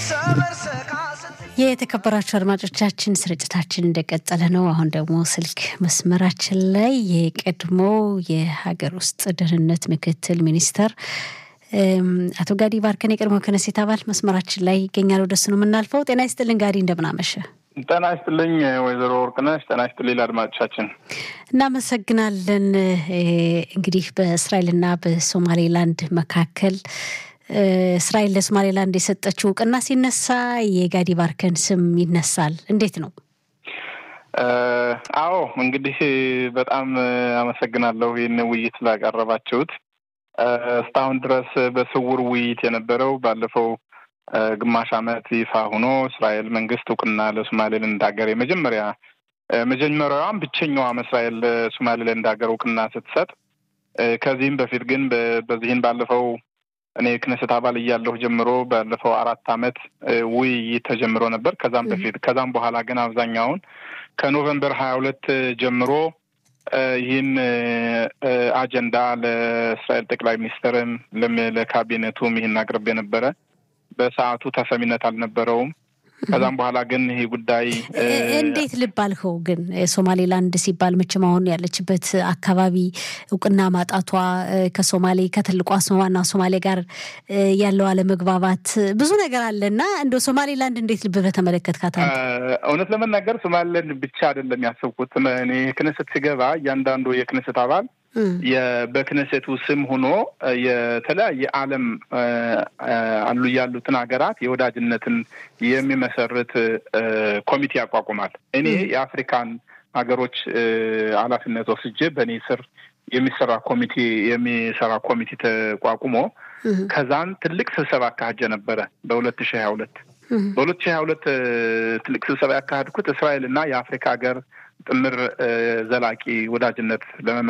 የተከበራችሁ አድማጮቻችን ስርጭታችን እንደቀጠለ ነው። አሁን ደግሞ ስልክ መስመራችን ላይ የቀድሞ የሀገር ውስጥ ደህንነት ምክትል ሚኒስተር አቶ ጋዲ ባርከን የቀድሞ ክነሴት አባል መስመራችን ላይ ይገኛል። ወደሱ ነው የምናልፈው። ጤና ይስጥልን ጋዲ፣ እንደምናመሸ። ጤና ይስጥልኝ ወይዘሮ ወርቅነሽ። ጤና ይስጥልኝ ለአድማጮቻችን እናመሰግናለን። እንግዲህ በእስራኤልና በሶማሌላንድ መካከል እስራኤል ለሶማሌላንድ የሰጠችው እውቅና ሲነሳ የጋዲ ባርከን ስም ይነሳል። እንዴት ነው? አዎ እንግዲህ በጣም አመሰግናለሁ ይህን ውይይት ስላቀረባችሁት። እስካሁን ድረስ በስውር ውይይት የነበረው ባለፈው ግማሽ ዓመት ይፋ ሆኖ እስራኤል መንግስት እውቅና ለሶማሌላንድ ሀገር የመጀመሪያ መጀመሪያዋም ብቸኛዋም እስራኤል ለሶማሌላንድ ሀገር እውቅና ስትሰጥ ከዚህም በፊት ግን በዚህን ባለፈው እኔ ክነሰት አባል እያለሁ ጀምሮ ባለፈው አራት ዓመት ውይይት ተጀምሮ ነበር። ከዛም በፊት ከዛም በኋላ ግን አብዛኛውን ከኖቨምበር ሀያ ሁለት ጀምሮ ይህን አጀንዳ ለእስራኤል ጠቅላይ ሚኒስትርም ለካቢኔቱም ይህን አቅርቤ ነበረ። በሰዓቱ ተሰሚነት አልነበረውም። ከዛም በኋላ ግን ይህ ጉዳይ እንዴት ልብ አልከው? ግን ሶማሌላንድ ሲባል መቼም አሁን ያለችበት አካባቢ እውቅና ማጣቷ ከሶማሌ ከትልቋ ዋና ሶማሌ ጋር ያለው አለመግባባት ብዙ ነገር አለ እና እንደ ሶማሌላንድ እንዴት ልብ በተመለከትካት? እውነት ለመናገር ሶማሌላንድ ብቻ አይደለም ያሰብኩት። እኔ ክነሰት ሲገባ እያንዳንዱ የክነሰት አባል በክነሴቱ ስም ሆኖ የተለያየ ዓለም አሉ ያሉትን ሀገራት የወዳጅነትን የሚመሰርት ኮሚቴ ያቋቁማል። እኔ የአፍሪካን ሀገሮች ኃላፊነት ወስጄ በእኔ ስር የሚሰራ ኮሚቴ የሚሰራ ኮሚቴ ተቋቁሞ ከዛን ትልቅ ስብሰባ አካሄጀ ነበረ በሁለት ሺህ ሀያ ሁለት በሁለት ሺህ ሀያ ሁለት ትልቅ ስብሰባ ያካሄድኩት እስራኤል እና የአፍሪካ ሀገር ጥምር ዘላቂ ወዳጅነት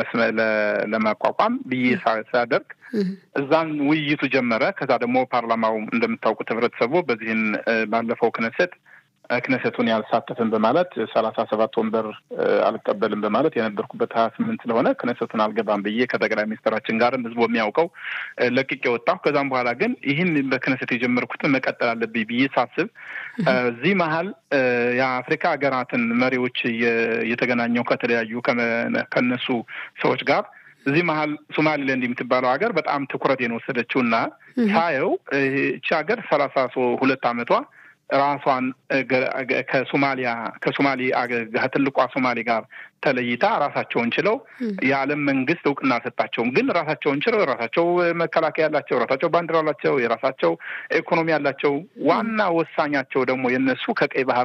ለማቋቋም ብዬ ሳደርግ እዛን ውይይቱ ጀመረ። ከዛ ደግሞ ፓርላማው እንደምታውቁት ህብረተሰቡ በዚህን ባለፈው ክነሰት ክነሰቱን ያልሳተፍን በማለት ሰላሳ ሰባት ወንበር አልቀበልም በማለት የነበርኩበት ሀያ ስምንት ስለሆነ ክነሰቱን አልገባም ብዬ ከጠቅላይ ሚኒስትራችን ጋርም ህዝቡ የሚያውቀው ለቅቄ ወጣሁ። ከዛም በኋላ ግን ይህን በክነሰት የጀመርኩትን መቀጠል አለብኝ ብዬ ሳስብ እዚህ መሀል የአፍሪካ ሀገራትን መሪዎች እየተገናኘው ከተለያዩ ከነሱ ሰዎች ጋር እዚህ መሀል ሶማሊላንድ የምትባለው ሀገር በጣም ትኩረቴን ወሰደችው እና ሳየው እቺ ሀገር ሰላሳ ሁለት አመቷ ራሷን ከሶማሊያ ከሶማሌ ትልቋ ሶማሌ ጋር ተለይታ ራሳቸውን ችለው የዓለም መንግስት እውቅና አልሰጣቸውም። ግን ራሳቸውን ችለው የራሳቸው መከላከያ ያላቸው፣ የራሳቸው ባንዲራ ያላቸው፣ የራሳቸው ኢኮኖሚ ያላቸው ዋና ወሳኛቸው ደግሞ የነሱ ከቀይ ባህር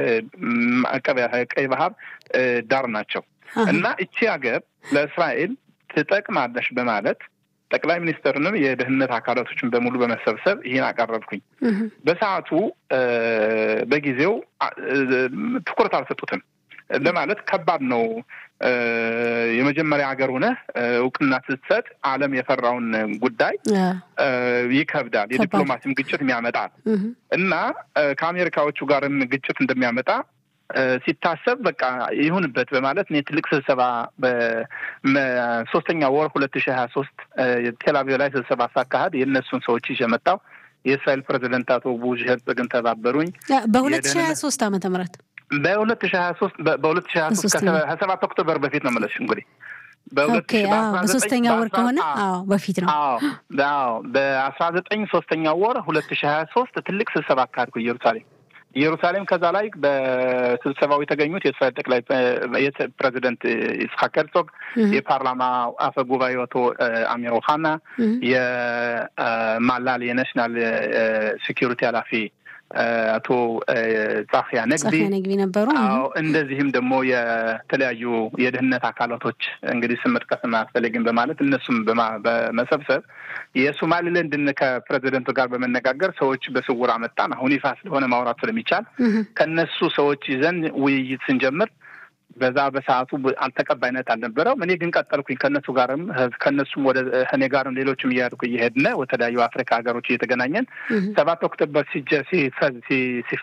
ቀይ ባህር ዳር ናቸው እና እቺ ሀገር ለእስራኤል ትጠቅማለሽ በማለት ጠቅላይ ሚኒስትርንም የደህንነት አካላቶችን በሙሉ በመሰብሰብ ይህን አቀረብኩኝ። በሰዓቱ በጊዜው ትኩረት አልሰጡትም። ለማለት ከባድ ነው። የመጀመሪያ ሀገር ሆነህ እውቅና ስትሰጥ ዓለም የፈራውን ጉዳይ ይከብዳል። የዲፕሎማሲም ግጭት የሚያመጣል እና ከአሜሪካዎቹ ጋርም ግጭት እንደሚያመጣ ሲታሰብ በቃ ይሁንበት በማለት እኔ ትልቅ ስብሰባ በሶስተኛ ወር ሁለት ሺህ ሀያ ሶስት ቴልአቪቭ ላይ ስብሰባ ሳካሄድ የእነሱን ሰዎች ይዤ መጣሁ። የእስራኤል ፕሬዚደንት አቶ ቡሽ ሄርጽግን ተባበሩኝ። በሁለት ሺህ ሀያ ሶስት ዓመተ ምህረት በሁለት ሺህ ሀያ ሶስት በሁለት ሺህ ሀያ ሶስት ከሰባት ኦክቶበር በፊት ነው የምልሽ እንግዲህ በሶስተኛ ወር ከሆነ አዎ በፊት ነው። አዎ በአስራ ዘጠኝ ሶስተኛ ወር ሁለት ሺህ ሀያ ሶስት ትልቅ ስብሰባ አካሄድኩ ኢየሩሳሌም ኢየሩሳሌም ከዛ ላይ በስብሰባው የተገኙት የእስራኤል ጠቅላይ ፕሬዚደንት ይስሐቅ ሄርዞግ፣ የፓርላማ አፈ ጉባኤ አቶ አሚር ኦሃና፣ የማላል የናሽናል ሴኪሪቲ ኃላፊ አቶ ጻፊያ ነግቢ ነግቢ ነበሩ። አዎ እንደዚህም ደግሞ የተለያዩ የደህንነት አካላቶች እንግዲህ ስም መጥቀስ አያስፈልግም በማለት እነሱም በመሰብሰብ የሶማሊላንድን ከፕሬዚደንቱ ጋር በመነጋገር ሰዎች በስውር አመጣን። አሁን ይፋ ስለሆነ ማውራት ስለሚቻል ከነሱ ሰዎች ይዘን ውይይት ስንጀምር በዛ በሰዓቱ ተቀባይነት አልነበረውም። እኔ ግን ቀጠልኩኝ ከእነሱ ጋርም ከእነሱም ወደ እኔ ጋርም ሌሎችም እያድኩ እየሄድን ወተለያዩ አፍሪካ ሀገሮች እየተገናኘን ሰባት ኦክቶበር